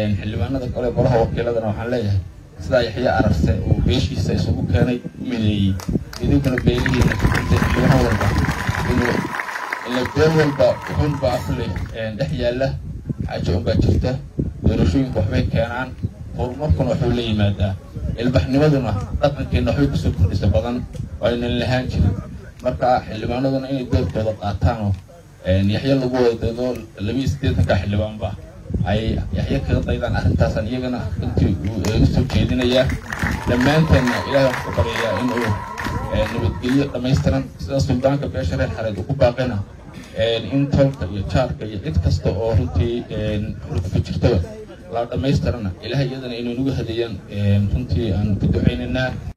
xildhibaanada kale golaha wakiiladana waxaan leeyahay sidaa yaxya ararse uu beeshiisa isugu keenay mideeyey idinkuna beelihiina kutintay xildhibaan walba inuu ila beel walba wuxuunba afle dhex yaalla xaajo unbaa jirta doorashooyinku waxbay keenaan horumarkuna waxuu la yimaadaa ilbaxnimaduna dhaqankeenna waxbay kusoo kordhisa badan oo aynan lahaan jirin marka xildhibaanaduna inay doorkooda qaataanoo yaxyo lagu wada dado labiiyo siddeetanka xildhibaanba ay yaxyo kaga daydaan arrintaasaan iyagana intii uu iga soo jeedinayaa dhammaanteenna ilaahay waxaan ku baryayaa inuu nabadgelyo dhammaystiran sida suldaanka beesha reer xareed uu ku baaqina in tolka iyo jaarka iyo cid kasta oo runtii xurgufa jirtaba la dhammaystirana ilahay iyadana inay nagu hadeeyaan runtii aan ku ducaynaynaa